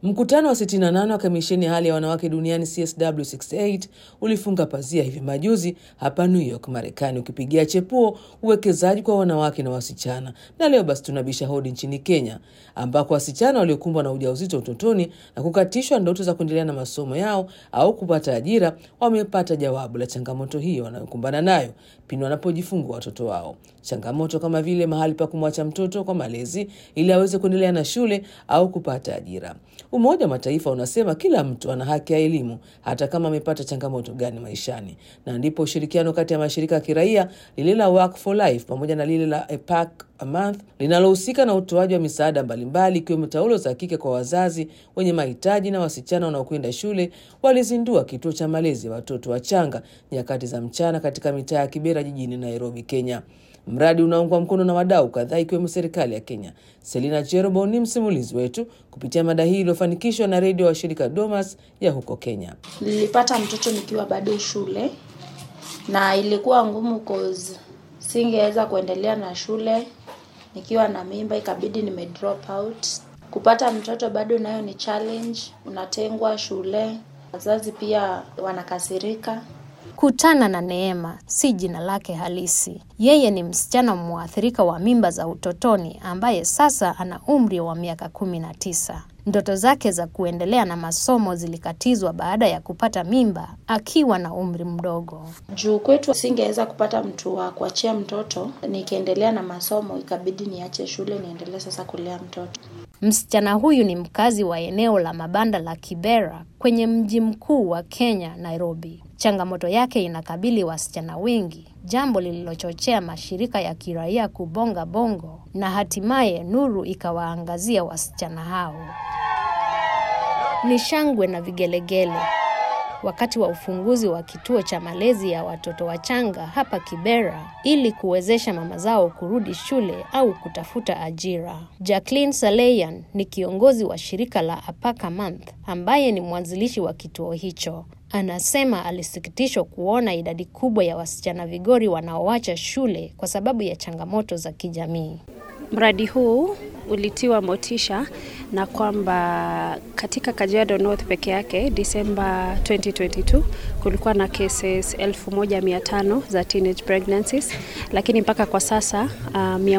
Mkutano wa 68 wa kamisheni ya hali ya wanawake duniani CSW68 ulifunga pazia hivi majuzi hapa New York, Marekani, ukipigia chepuo uwekezaji kwa wanawake na wasichana. Na leo basi tunabisha hodi nchini Kenya, ambako wasichana waliokumbwa na ujauzito utotoni na kukatishwa ndoto za kuendelea na masomo yao au kupata ajira wamepata jawabu la changamoto hiyo wanayokumbana nayo pindi wanapojifungua watoto wao. Changamoto kama vile mahali pa kumwacha mtoto kwa malezi ili aweze kuendelea na shule au kupata ajira. Umoja wa Mataifa unasema kila mtu ana haki ya elimu hata kama amepata changamoto gani maishani, na ndipo ushirikiano kati ya mashirika ya kiraia lile la Work for Life pamoja na lile la APAC a month linalohusika na utoaji wa misaada mbalimbali ikiwemo taulo za kike kwa wazazi wenye mahitaji na wasichana wanaokwenda shule walizindua kituo cha malezi ya watoto wachanga nyakati za mchana katika mitaa ya Kibera jijini Nairobi, Kenya. Mradi unaungwa mkono na wadau kadhaa ikiwemo serikali ya Kenya. Selina Cherobo ni msimulizi wetu kupitia mada hii iliyofanikishwa na redio wa shirika Domas ya huko Kenya. Nilipata mtoto nikiwa bado shule na ilikuwa ngumu cause singeweza kuendelea na shule nikiwa na mimba, ikabidi nime drop out. Kupata mtoto bado nayo ni challenge, unatengwa shule, wazazi pia wanakasirika. Kutana na Neema si jina lake halisi. Yeye ni msichana mwathirika wa mimba za utotoni ambaye sasa ana umri wa miaka kumi na tisa. Ndoto zake za kuendelea na masomo zilikatizwa baada ya kupata mimba akiwa na umri mdogo. Juu kwetu singeweza kupata mtu wa kuachia mtoto, nikiendelea na masomo ikabidi niache shule niendelee sasa kulea mtoto. Msichana huyu ni mkazi wa eneo la mabanda la Kibera kwenye mji mkuu wa Kenya, Nairobi. Changamoto yake inakabili wasichana wengi, jambo lililochochea mashirika ya kiraia kubonga bongo na hatimaye nuru ikawaangazia wasichana hao. Ni shangwe na vigelegele wakati wa ufunguzi wa kituo cha malezi ya watoto wachanga hapa Kibera ili kuwezesha mama zao kurudi shule au kutafuta ajira. Jacqueline Saleyan ni kiongozi wa shirika la Apaka Month ambaye ni mwanzilishi wa kituo hicho. Anasema alisikitishwa kuona idadi kubwa ya wasichana vigori wanaoacha shule kwa sababu ya changamoto za kijamii. Mradi huu ulitiwa motisha na kwamba katika Kajiado North peke yake Disemba 2022 kulikuwa na cases 1500 za teenage pregnancies, lakini mpaka kwa sasa uh,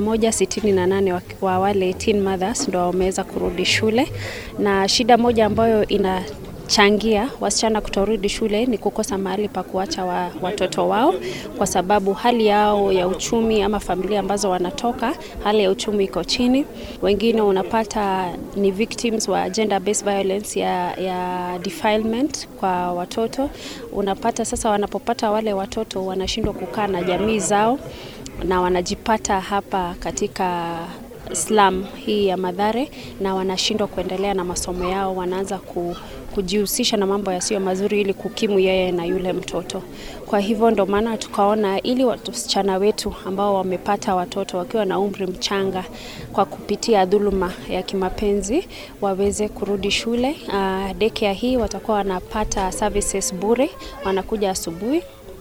168 wa, wa wale teen mothers ndo wameweza kurudi shule, na shida moja ambayo ina changia wasichana kutorudi shule ni kukosa mahali pa kuacha wa, watoto wao, kwa sababu hali yao ya uchumi ama familia ambazo wanatoka, hali ya uchumi iko chini. Wengine unapata ni victims wa gender based violence ya, ya defilement kwa watoto. Unapata sasa wanapopata wale watoto wanashindwa kukaa na jamii zao na wanajipata hapa katika slum hii ya Madhare na wanashindwa kuendelea na masomo yao, wanaanza ku, kujihusisha na mambo yasiyo mazuri ili kukimu yeye na yule mtoto. Kwa hivyo ndo maana tukaona ili wasichana wetu ambao wamepata watoto wakiwa na umri mchanga kwa kupitia dhuluma ya kimapenzi waweze kurudi shule. Uh, daycare hii watakuwa wanapata services bure, wanakuja asubuhi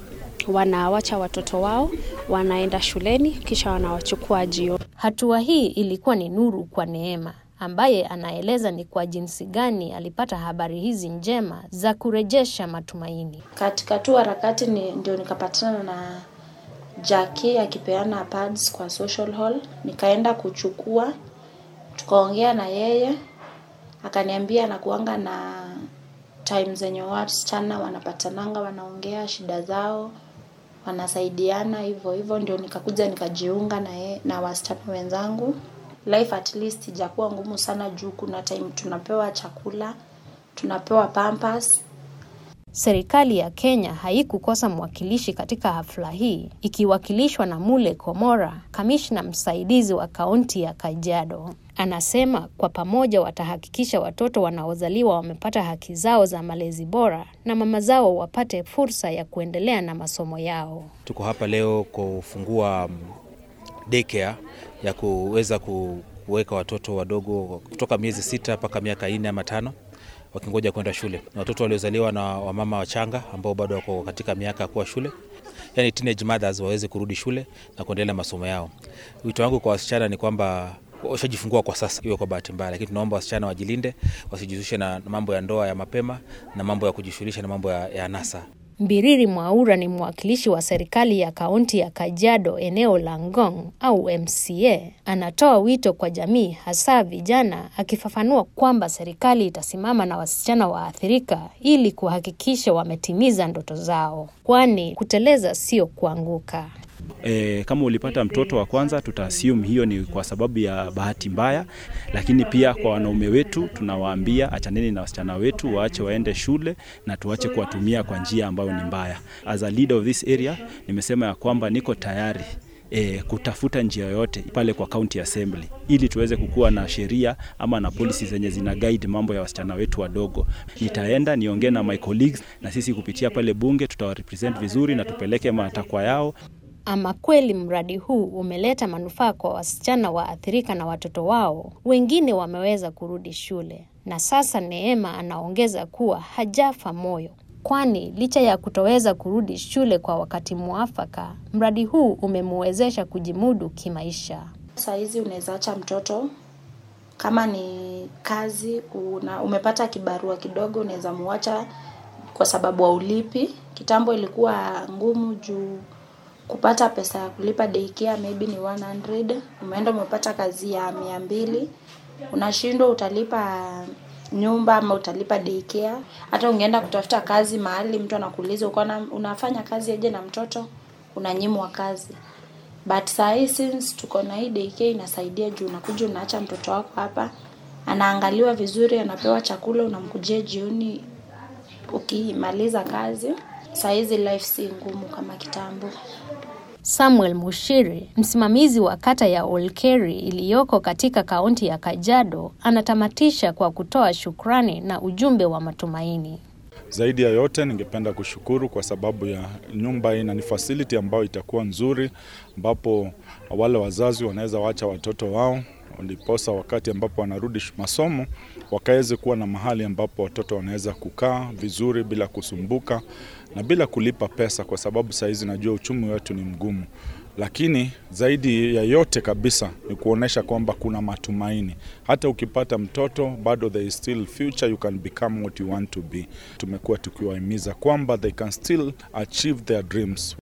wanawacha watoto wao wanaenda shuleni kisha wanawachukua jioni. Hatua hii ilikuwa ni nuru kwa Neema ambaye anaeleza ni kwa jinsi gani alipata habari hizi njema za kurejesha matumaini. Katika tu harakati ni ndio nikapatana na Jackie akipeana pads kwa social hall, nikaenda kuchukua, tukaongea na yeye, akaniambia anakuanga na time zenye wasichana wanapatananga, wanaongea shida zao, wanasaidiana hivyo hivyo, ndio nikakuja nikajiunga na ye, na wasichana wenzangu. Life at least ijakuwa ngumu sana juu kuna time tunapewa chakula, tunapewa pampers. Serikali ya Kenya haikukosa mwakilishi katika hafla hii ikiwakilishwa na Mule Komora, kamishna msaidizi wa kaunti ya Kajiado. Anasema kwa pamoja watahakikisha watoto wanaozaliwa wamepata haki zao za malezi bora na mama zao wapate fursa ya kuendelea na masomo yao. Tuko hapa leo kufungua daycare ya kuweza kuweka watoto wadogo kutoka miezi sita mpaka miaka nne ama tano wakingoja kwenda shule, na watoto waliozaliwa na wamama wachanga ambao bado wako katika miaka ya kuwa shule, yani teenage mothers waweze kurudi shule na kuendelea masomo yao. Wito wangu kwa wasichana ni kwamba washajifungua kwa sasa, iwe kwa bahati mbaya, lakini tunaomba wasichana wajilinde, wasijihusishe na mambo ya ndoa ya mapema na mambo ya kujishughulisha na mambo ya, ya anasa. Mbiriri Mwaura ni mwakilishi wa serikali ya kaunti ya Kajiado eneo la Ngong au MCA. Anatoa wito kwa jamii hasa vijana, akifafanua kwamba serikali itasimama na wasichana waathirika ili kuhakikisha wametimiza ndoto zao, kwani kuteleza sio kuanguka. E, kama ulipata mtoto wa kwanza tuta assume hiyo ni kwa sababu ya bahati mbaya, lakini pia kwa wanaume wetu tunawaambia achaneni na wasichana wetu, waache waende shule na tuache kuwatumia kwa njia ambayo ni mbaya. As a leader of this area, nimesema ya kwamba niko tayari E, kutafuta njia yoyote pale kwa county assembly ili tuweze kukuwa na sheria ama na policy zenye zina guide mambo ya wasichana wetu wadogo. Nitaenda niongee na my colleagues, na sisi kupitia pale bunge tutawarepresent vizuri na tupeleke matakwa yao. Ama kweli mradi huu umeleta manufaa kwa wasichana waathirika na watoto wao. Wengine wameweza kurudi shule, na sasa Neema anaongeza kuwa hajafa moyo, kwani licha ya kutoweza kurudi shule kwa wakati mwafaka, mradi huu umemwezesha kujimudu kimaisha. Saa hizi unaweza acha mtoto kama ni kazi una, umepata kibarua kidogo, unaweza muacha kwa sababu haulipi. Kitambo ilikuwa ngumu juu kupata pesa ya kulipa daycare maybe ni 100 umeenda umepata kazi ya mia mbili unashindwa utalipa nyumba ama utalipa daycare hata ungeenda kutafuta kazi mahali mtu anakuuliza uko unafanya kazi aje na mtoto unanyimwa kazi but saa hii since tuko na hii daycare inasaidia juu unakuja unaacha mtoto wako hapa anaangaliwa vizuri anapewa chakula unamkujia jioni ukimaliza kazi saa hizi life si ngumu kama kitambo Samuel Mushiri, msimamizi wa kata ya Olkeri iliyoko katika kaunti ya Kajiado, anatamatisha kwa kutoa shukrani na ujumbe wa matumaini. Zaidi ya yote, ningependa kushukuru kwa sababu ya nyumba hii na ni facility ambayo itakuwa nzuri, ambapo wale wazazi wanaweza wacha watoto wao ndiposa wakati ambapo wanarudi masomo wakaweze kuwa na mahali ambapo watoto wanaweza kukaa vizuri bila kusumbuka na bila kulipa pesa, kwa sababu saa hizi najua uchumi wetu ni mgumu, lakini zaidi ya yote kabisa ni kuonesha kwamba kuna matumaini. Hata ukipata mtoto bado there is still future, you can become what you want to be. Tumekuwa tukiwahimiza kwamba they can still achieve their dreams.